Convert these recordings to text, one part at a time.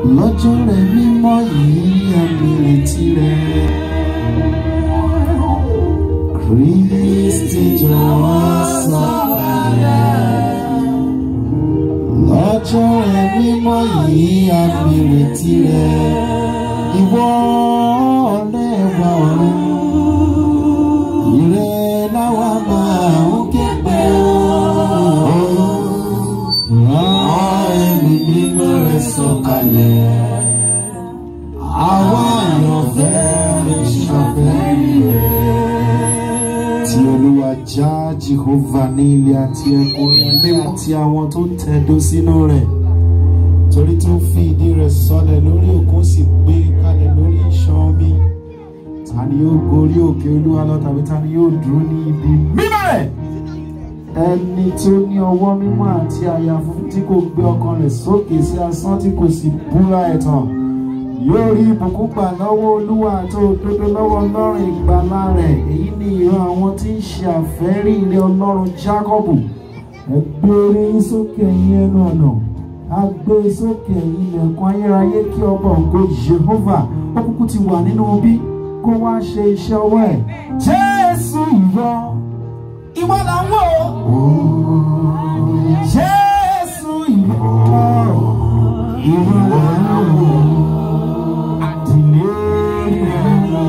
lọ́jọ́ rẹ̀ mímọ́ yìí àmì retí rẹ̀. Kristi jọ̀wọ́ sọ̀kalẹ̀. Lọ́jọ́ rẹ̀ mímọ́ yìí àmì retí rẹ̀. Ìwọ ọ̀rẹ́ wa ọ̀run. Ire láwa máa ń képe ooo. Rán ẹ̀mí mímọ́ rẹ̀ sọ̀kalẹ̀. Àwa àyànfẹ́ ìṣàfẹ́ rẹ̀. Tí Olúwa já Jehovah ní ilé àti ẹkùn ilé àti àwọn tó ń tẹ̀dó sínú rẹ̀. Torí tó fi ìdí rẹ̀ sọlẹ̀ lórí òkun sì gbé kalẹ̀ lórí ìṣàn omi. Ta ni yóò gorí òkè Olúwa lọ tàbí ta ni yóò dúró ní ibi mímọ́ rẹ̀? ẹni tí ó ní ọwọ́ mímọ́ àti àyà funfun tí kò gbé ọkàn rẹ̀ sókè sí asán tí kò sì búra ẹ̀tàn yóò rí ìbùkún gbà lọ́wọ́ olúwa àti òdodo lọ́wọ́ ọlọ́run ìgbàlà rẹ̀ èyí ni ìran àwọn tí ń ṣe àfẹ́rí ilé ọlọ́run jákọ́bù ẹ gbé orí yín sókè ẹ̀yin ẹnu ọ̀nà a gbé sókè ẹ̀yin ilẹ̀kùn ayérayé kí ọba ògo Jehovah ó kúkú ti wà nínú bí kó wá ṣe iṣẹ́ ọwọ́ ẹ̀ Jésù ìwọ ìwọ là ń wò ó. Jésù ìwọ ìwọ là ń wò ó. Àtìlẹ́yìn ẹ̀rọ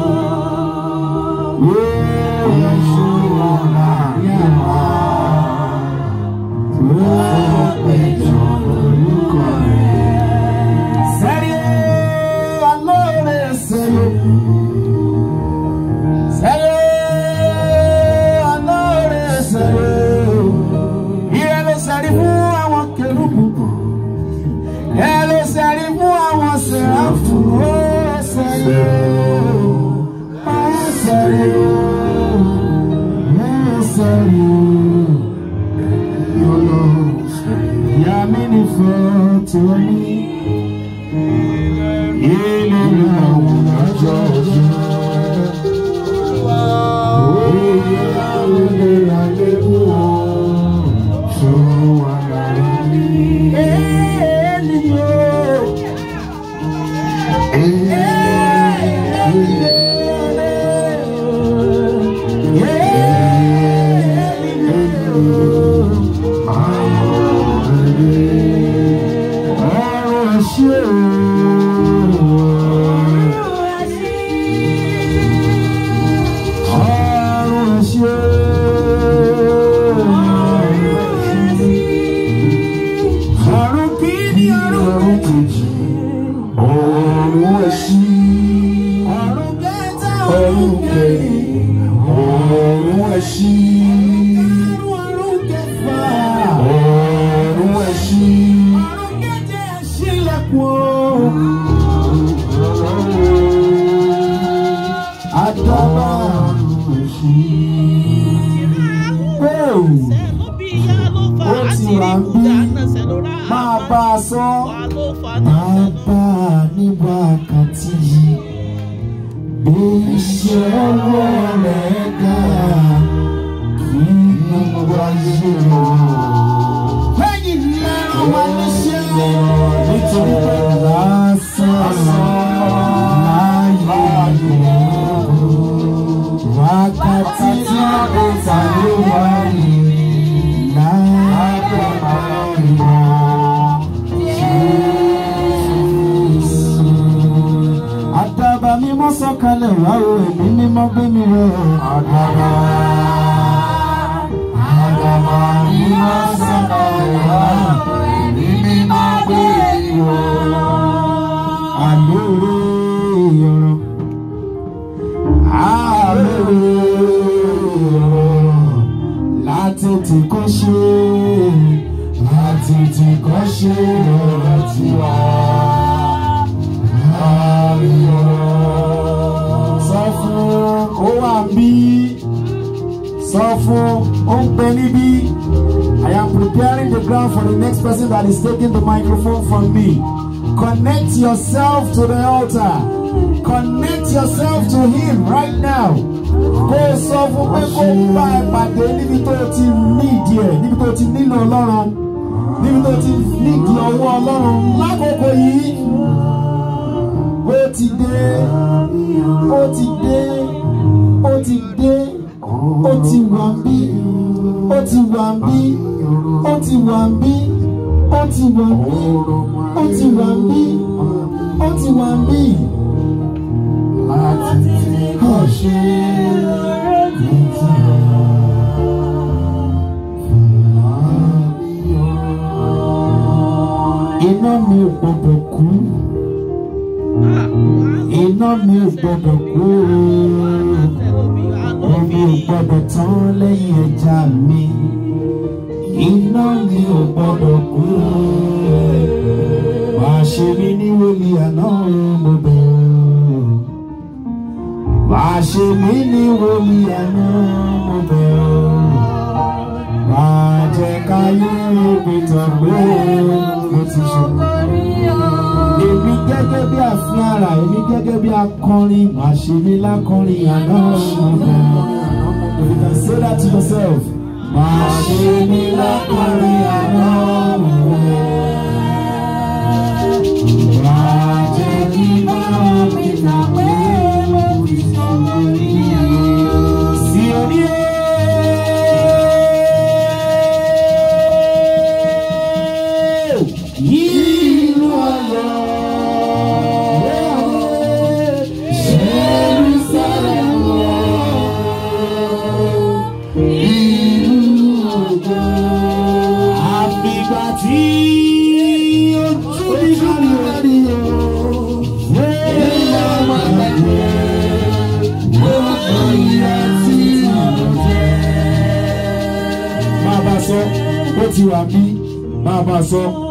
yóò ṣe ọ̀la yàrá tó péjọ lórúkọ rẹ̀. Sẹ́rí alóore sẹ́yìn. Sẹ́rí alóore sẹ́yìn. Ìyẹn ló sẹ́rí fún àwọn kẹrùbù. Ìyẹn ló sẹ́rí fún àwọn sẹ́ráfù. Ó sẹ́rí o. Ó sẹ́rí o. Ó sẹ́rí o. Yọ̀lọ̀ ìyá mi ní fẹ́ tó ní. Ilé àwọn ọjọ́ ọjọ́. Àrùn kìíní àrùn kejì, ọ̀run ẹ̀sìn. Àrùn kẹta àrùn kẹrin, ọ̀run ẹ̀sìn. Àrùn kẹfà, ọ̀run ẹ̀sìn. Àrùn keje ṣílẹ̀kùn. Àdàbà àrùn ẹ̀sìn. Bẹ́ẹ̀ ó ti wà ń bí máa bá a sọ máa bá a ní wákàtí yìí bí iṣẹ́ ọwọ́ rẹ̀ ga kí ní wáyé rẹ̀. lẹ́yìn náà wà níṣẹ́ nítorí pé lásán láàyè wákàtí tí a kò tàbí wáyé. Àdàbà mímọ́ sọ̀kalẹ̀ wá o, ẹ̀mí mímọ́ gbé mi rẹ̀ o. Àdàbà. Àdàbà mímọ́ sọ̀kalẹ̀ wá o, ẹ̀mí mímọ́ gbé mi rẹ̀ o. Àlóore ọ̀rọ̀. Àlóore ọ̀rọ̀. Látètè kọ́ ṣe látètè kọ́ ṣe ọ̀rọ̀ tiwa. Sọ fún ó wà bí sọ fún ó ń pẹ níbí. I am preparing the ground for the next person that is taking the microphone from me. Connect yourself to the altar. Connect yourself to him right now. Kó o sọ fún pé kó o bá ẹ pàdé níbi tó o ti ní ìdí ẹ̀, níbi tó o ti nílò Ọlọ́run, níbi tó o ti nídìí ọwọ́ Ọlọ́run lákòókò yìí. ti dé ó ti dé ó ti dé ó ti wà bí ó ti wà bí ó ti wà bí ó ti wà bí ó ti wà bí ó ti wà bí. láti tí kò ṣe ní ti iná mi ò gbọdọ̀ kú iná mi ò gbọdọ̀ kú omi ò gbọdọ̀ tán lẹ́yìn ẹja mi iná mi ò gbọdọ̀ kú wàá ṣe mí ní wòlíì àná mo bẹ̀rù wàá ṣe mí ní wòlíì àná mo bẹ̀rù wàá jẹ́ káyé ìpìtàn pé mo ti ṣe èmi gẹ́gẹ́ bí àfin ara èmi gẹ́gẹ́ bí akọrin màá ṣe mí lákọrin àná ọ̀gbọ̀n. You can say that to yourself. Màá ṣe mí lákọrin àná ọ̀gbọ̀n. Màá jẹ́ kí máa mi nà pé mo ti sọ lórí ẹ̀. Sí orí ẹ̀. Ìlú ayọ̀. Jerusalem. Ìlú ògo. Àfìgbà tí ojú mi kárí orí o. Wéèlà máa gbàgbé. Gbogbo ìyá tí mo jẹ. Máa bá a sọ, bó ti wà bí, máa bá a sọ.